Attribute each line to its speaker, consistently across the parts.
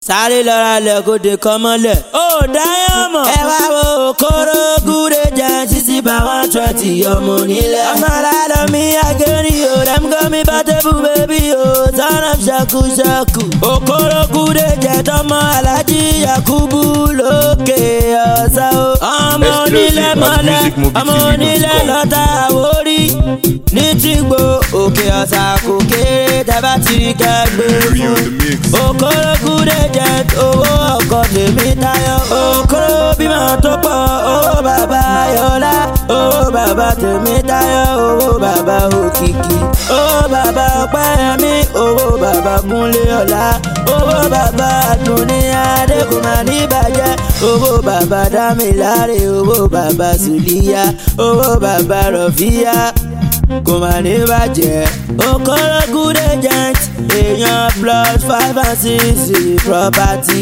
Speaker 1: sáré lọ́ra lẹ̀ kó de kọ́ mọ́lẹ̀. ó dáyọ̀ mọ̀. ẹ wá wo kóró gúre jẹ títí bá wọn twenty ọmọ nílẹ̀. ọmọ aládọ́ mi àgẹ́rì o dem go mi bá tẹ́bù bébí o turn up ṣaku ṣaku. òkóró gúre jẹ tọmọ alájí yakubu lókè ọ̀sá o. ọmọ onílẹ̀ mọ́lẹ̀ ọmọ onílẹ̀ lọ́tà àwórí ní tìgbò òkè ọ̀sà kò kéré tẹ́bá tìrí kẹgbẹ́ fún. òkóró gúre jẹ owó ọkọ̀ tèmi tayọ. òkóró bímọ tó pọ̀ owó bàbá yọlá. owó bàbá tèmi tayọ owó bàbá òkìkí. owó bàbá ọpẹ́yẹmí owó bàbá kúnlé ọ̀la. owó bàbá àdùnní adékùnmá níbàjẹ́. owó bàbá dámiláre owó bàbá sùlíyà. owó bàbá rọ̀fíà kò má ní bàjẹ́. okoro good agent èèyàn plus five and six property.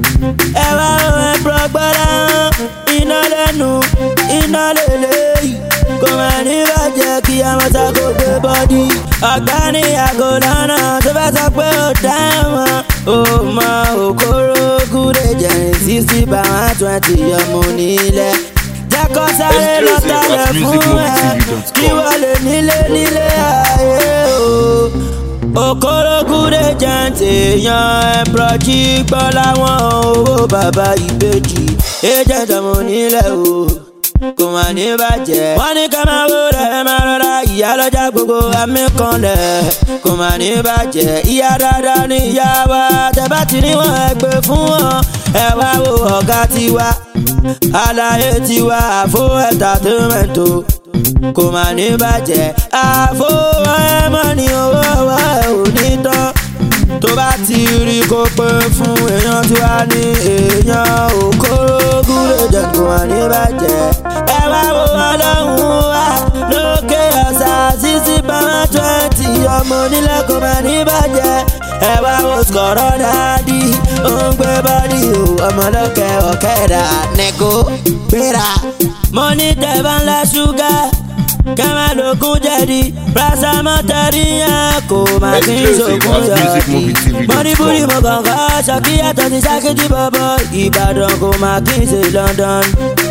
Speaker 1: ẹ wá ohun ẹ̀pọ̀ gbọ́dọ̀ iná lẹ́nu iná lélẹ́yìí. kò má ní bàjẹ́ kí amọ̀ta kò gbé bọ́dí. ọ̀gá ní àgọ́ lọ́nà tó bá sọ pé ó dá wọn. ó mọ okoro good agent sixty by one twenty ọmọ onílẹ̀ jẹ́kọ́ sáré lọ́tà rẹ̀ fún ẹ kí wọ́n lè nílé nílé ayé o. okorogude jẹ́ǹtì èèyàn ẹ̀bùrọ̀jì gbọ́ láwọn owó bàbá ìbejì agent ọmọ onílẹ̀ o kò mà ní bàjẹ́. wọ́n ní ká máa wó rẹ̀ ẹ máa rọra ìyá lọ́jà gbogbo àmì kan lẹ̀ kò mà ní bàjẹ́. ìyá dáadáa ní ìyá wa tẹ́bá ti ní wọ́n ẹ gbé fún wọn ẹ wá wo ọ̀gá tiwa àlàyé tiwa àfo ẹ̀tàtẹ́mẹ̀tò kò mà ní bàjẹ́. àfo ẹ̀mọ́ ni owó wa ò ní tán tó bá ti rí kó pé fún èèyàn tí wàá ní èèyàn òkórógùn lè jẹ kó wà ní bàjẹ́. ẹ wá wo ọlọ́run wa lókè ọ̀sà sísí bàmá twenty ọmọ onílẹ̀ kó mà ní bàjẹ́. ẹ wá wo sọ̀rọ̀ dáadí ó ń gbé bọ́dí o ọmọlọ́kẹ́ ọ̀kẹ́dà nẹ́kó gbéra. mo ní tẹ̀bá ńlá ṣúgà kẹ́mẹ́ lókun jẹ̀dí prasamọ́ tẹ̀rí yẹn kò má kí n sòkun yọ̀ọ̀dí. mọ́nibúrí mo kànká ṣàkíyàtọ̀ ti ṣàkíyí bọ̀bọ̀ ìbàdàn kò má kí n ṣe london.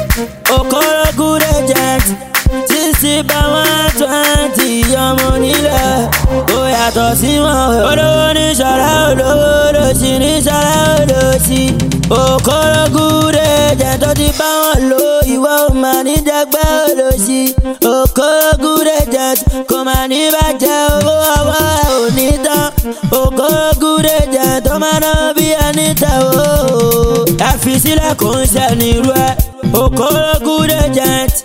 Speaker 1: okoro good agent sixty by one twenty ọmọ nílẹ̀ ó yàtọ̀ sí wọn. olówó ní sọ̀rọ̀ olówó lòsì ní sọ̀rọ̀ olòsì. okoro good agent tó ti bá wọn lò ìwọ ò mà ní jẹgbẹ́ olòsì. okoro good agent kò mà ní bàjẹ́ owó ọwọ́ ẹ̀ ò ní tán. okoro good agent tó máa ná bí ẹni tẹ̀ wò. ẹ fi sílẹ̀ kò ń ṣe nírú ẹ̀. okoro good agent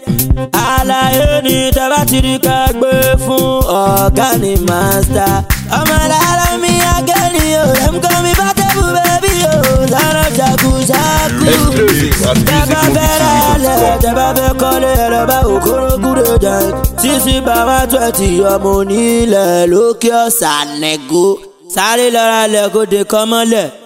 Speaker 1: àlàyé ni tẹ́bá ti rí ká gbé fún ọ̀gá ni màsítà. ọmọ alára mi akẹ́ni o ẹ̀ ń kọ́ mi bá tẹ́bù bẹ́bí o sára ṣàkúṣàkú. tẹ́bá fẹ́ ra lẹ̀ tẹ́bá fẹ́ kọ́lé ẹ̀rọ bá òkúrò gúdò jẹ́ sísí bàbá twenty ọmọ onílẹ̀ lókè ọ̀sán nẹ́gó sáré lọ́ra lẹ̀ kó de kọ́ mọ́lẹ̀.